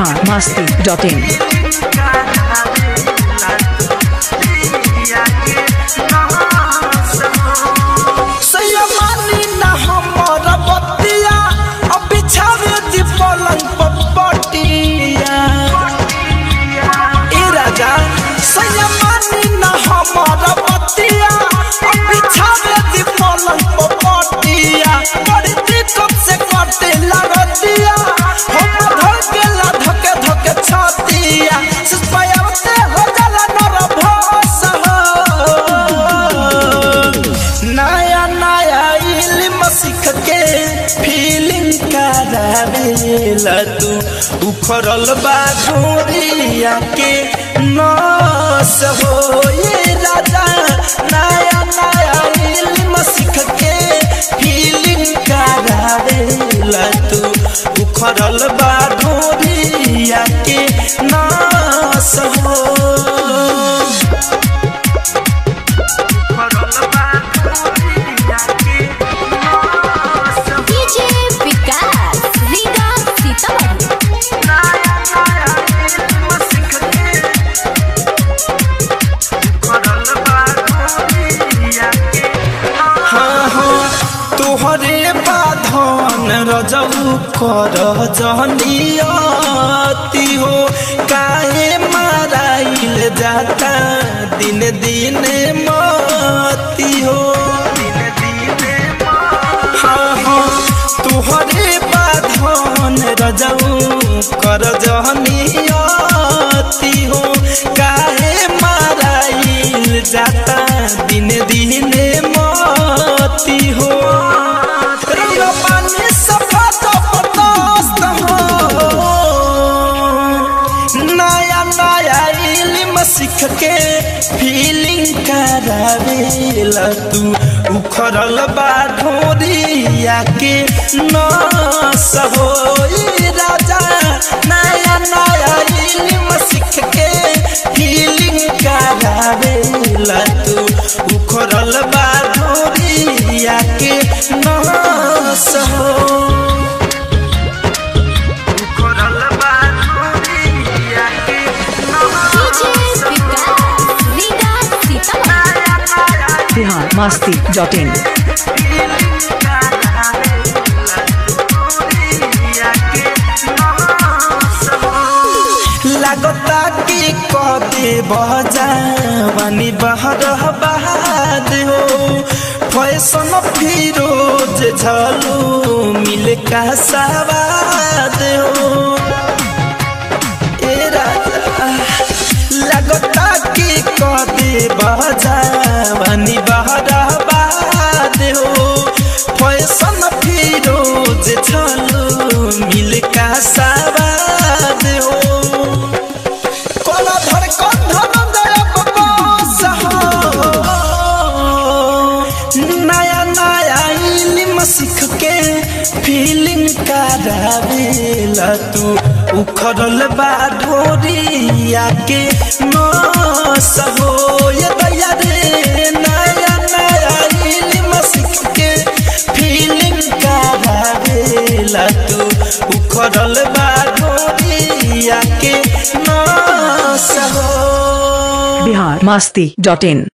Bihar Masti dot इन सयमानी ना हमर बतिया अब बिछावे दी पलंग पर पटिया ए राजा सयमानी ना हमर बतिया अब बिछावे दी पलंग पर पटिया बड़ी दिक्कत से कटे लगतिया हम धर के ला धके धके छतिया सिस्पायते हो जाला नर भोस हो नया नया इल्म सीख के फीलिंग करावेला तू उखड़ल बा गोरिया के नस हो ये राजा नया नया इल्म सीख के फीलिंग करावेला तू उखड़ल बा गोरिया के नस हो डीजे विकास रीगा सीतामढ़ी हाँ हाँ तोहरे बाधन रजऊ कर जनियती हो काहे माराइल जाता दिन दिन मती हो हाँ हाँ तोहरे बाधन रजऊ कर जनियती हो काहे माराइल जाता दिन दिन मती हो रंग पानी सफा जबरदस्त हो नया नया इल्म सीख के फीलिंग करावेला तू उखड़ल बा ढोरिया के नस हो ई राजा नया नया इल्म सीख के फीलिंग करावेला तू उखड़ल बा ढोरिया के नस हो DJ Vikas Riga Sitamarhi Bihar Masti dot in लागता कि कदे बजावानी बहर बहाद हो फैशन फिरोज झलू मिल का सवाद हो ए राजा लगता कि कदे बजावानी बहर बहाद हो फैशन फिरोज झलू मिल का सवाद हो कोला धड़कन धनंजय बस हो नया नया इल्म सीख के फीलिंग करावेला तू उखड़ल बा ढोरिया के नस हो ये दैया रे नया नया इल्म सीख के फीलिंग करावेला तू उखड़ल बा ढोरिया के नस हो बिहार मस्ती डॉट इन